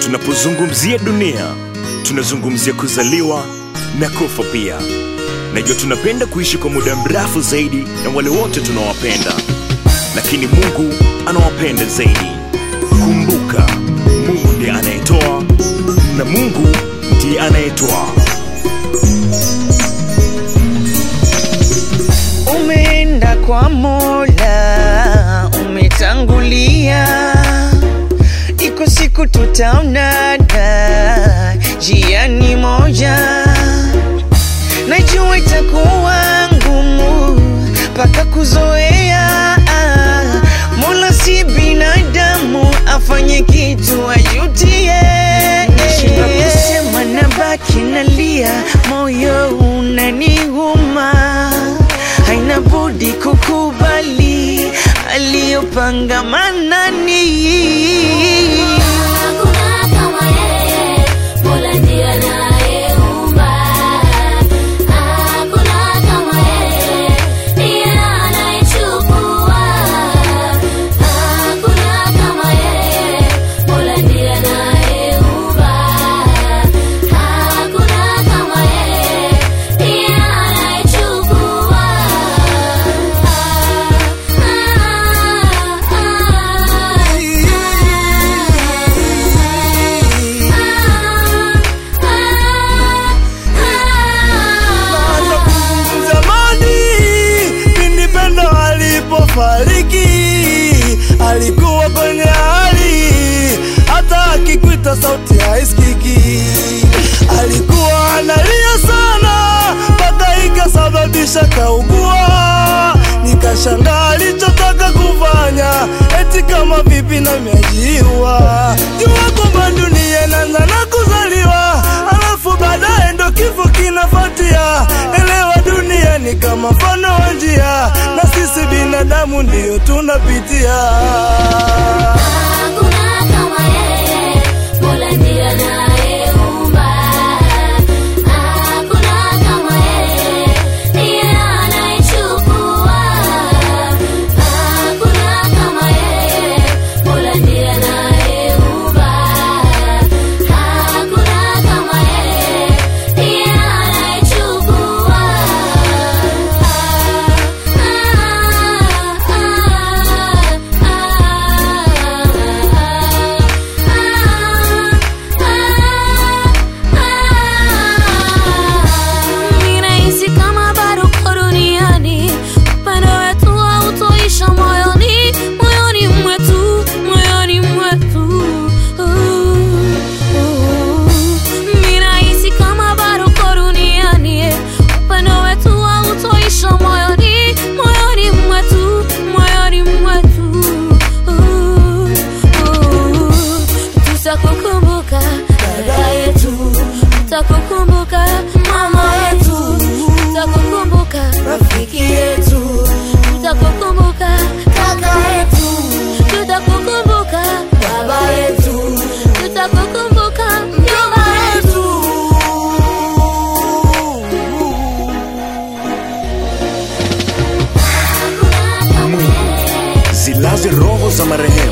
Tunapozungumzia dunia, tunazungumzia kuzaliwa na kufa pia. Najua tunapenda kuishi kwa muda mrefu zaidi na wale wote tunawapenda, lakini Mungu anawapenda zaidi. Kumbuka, Mungu ndiye anayetoa na Mungu ndiye anayetoa. Umeenda kwa Mola, umetangulia, iko siku tutaonana jiani moja. Najua itakuwa ngumu mpaka kuzoea. Mola si binadamu afanye kitu ajutie. Nashinda kusema na baki nalia, moyo unaniuma haina budi kukubali aliyopanga manani. Hakuna kama yeye, Mola ndiye anayeumba. Hakuna kama yeye, ndiye anayechukua. Hakuna kama yeye, Mola ndiye anayeumba. Hakuna kama yeye, ndiye anayechukua. Naanza kuzungumza zamani pindi pendo alipofariki, alikuwa kwenye hali hata akikwita sauti haisikiki. Alikuwa analia sana mpaka ikasababisha kaugua. Nikashangaa alichotaka kufanya, eti kama vipi na miajiwa. Jua kwamba dunia inaanza na kuzaliwa, alafu baadaye ndo kifo kinafuatia. Elewa dunia ni kama mfano wa njia, na sisi binadamu ndiyo tunapitia. Hakuna kama yeye, Mola ndiye anayeumba. Hakuna kama yeye, ndiye anayechukua. Hakuna kama yeye, Mola ndiye anayeumba. Hakuna kama yeye, ndiye anayechukua. Ninahisi kama bado uko duniani, upendo wetu hautoisha moyoni, moyoni mwetu, moyoni mwetu. Ninahisi kama bado uko duniani, upendo wetu hautoisha moyoni, moyoni mwetu, moyoni mwetu. Tutakukumbuka dada yetu, tutakukumbuka mama yetu, tutakukumbuka rafiki yetu, tutakukumbuka kaka yetu, tutakukumbuka baba yetu, tutakukumbuka mjomba yetu. Mungu zilaze roho za marehemu